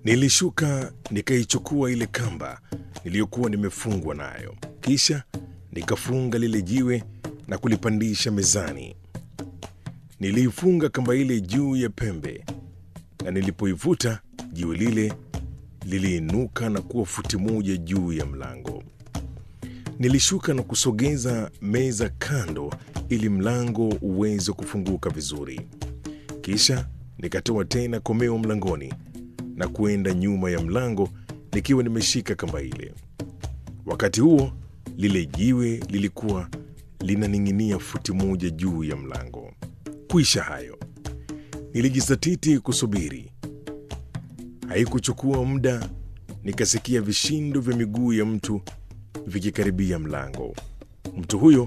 Nilishuka nikaichukua ile kamba niliyokuwa nimefungwa nayo, kisha nikafunga lile jiwe na kulipandisha mezani. Niliifunga kamba ile juu ya pembe, na nilipoivuta jiwe lile liliinuka na kuwa futi moja juu ya mlango. Nilishuka na kusogeza meza kando ili mlango uweze kufunguka vizuri. Kisha nikatoa tena komeo mlangoni na kuenda nyuma ya mlango nikiwa nimeshika kamba ile. Wakati huo lile jiwe lilikuwa linaning'inia futi moja juu ya mlango. Kuisha hayo, nilijizatiti kusubiri. Haikuchukua muda, nikasikia vishindo vya miguu ya mtu vikikaribia mlango. Mtu huyo